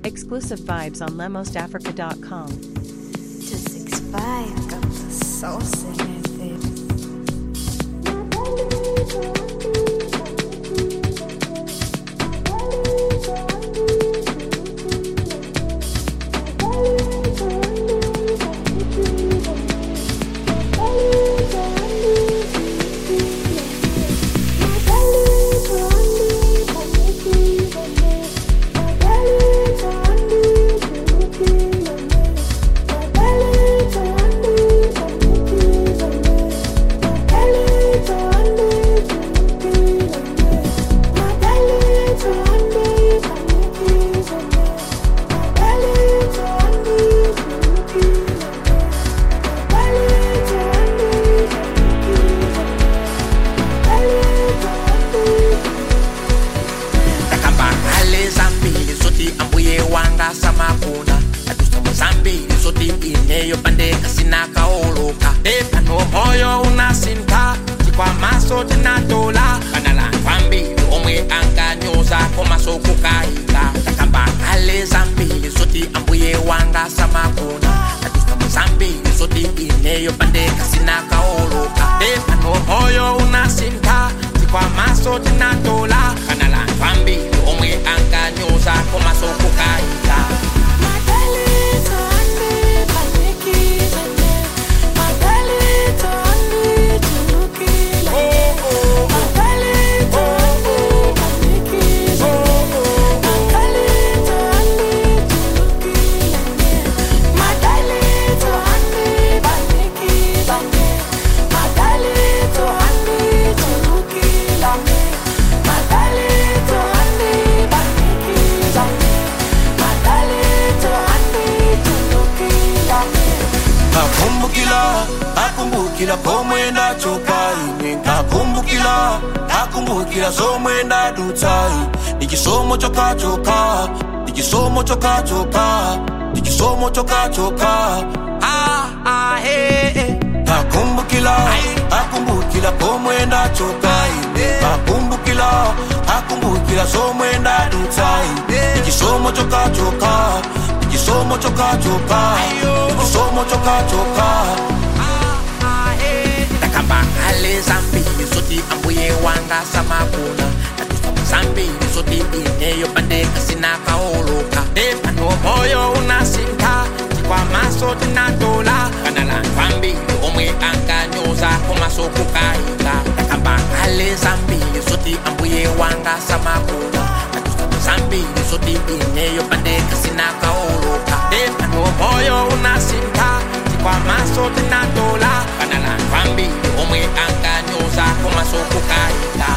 Exclusive vibes on lemosafrica.com. 265 got the sauce in it, baby. takamba ngale zambili zoti ambuye wanga samakuna adusomo zambili zoti ineyo pandeka sinakaoloka epano moyo unasinta chikwamaso tinatola kana lanthu ambili omwe ankanyoza komaso kukayika takamba ngale zambili zoti ambuye wanga samakuna adusomo zambili zoti ineyo pandeka sinakaoloka epano moyo unasinta chikwamaso tinatola kana lanthu ambili omwe ankanyoza komaso kukayika Nakumbukila, nakumbukila pomwe ndachokaine Nakumbukila, nakumbukila somwe ndadutsai Ni chisomo chokachoka, ni chisomo chokachoka Ni chisomo chokachoka ah, ah, hey, hey. Nakumbukila, nakumbukila pomwe ndachokaine Nakumbukila, nakumbukila somwe ndadutsai Ni chisomo chokachoka, ni chisomo chokachoka Ni chisomo chokachoka takamba ngale zambili zoti ambuye wanga samakuna natusomo zambili zoti ineyo pandeka sinakaoloka epano moyo unasinta chikwamaso tinatola kana lanthu ambili omwe ankanyoza komaso kukayika takamba ngale zambili zoti ambuye wanga samakuna natusomo zambili zoti ineyo pandeka sinakaoloka epano moyo unasinta chikwamaso tinatola kana lanthu ambili omwe ankanyoza komaso kukayika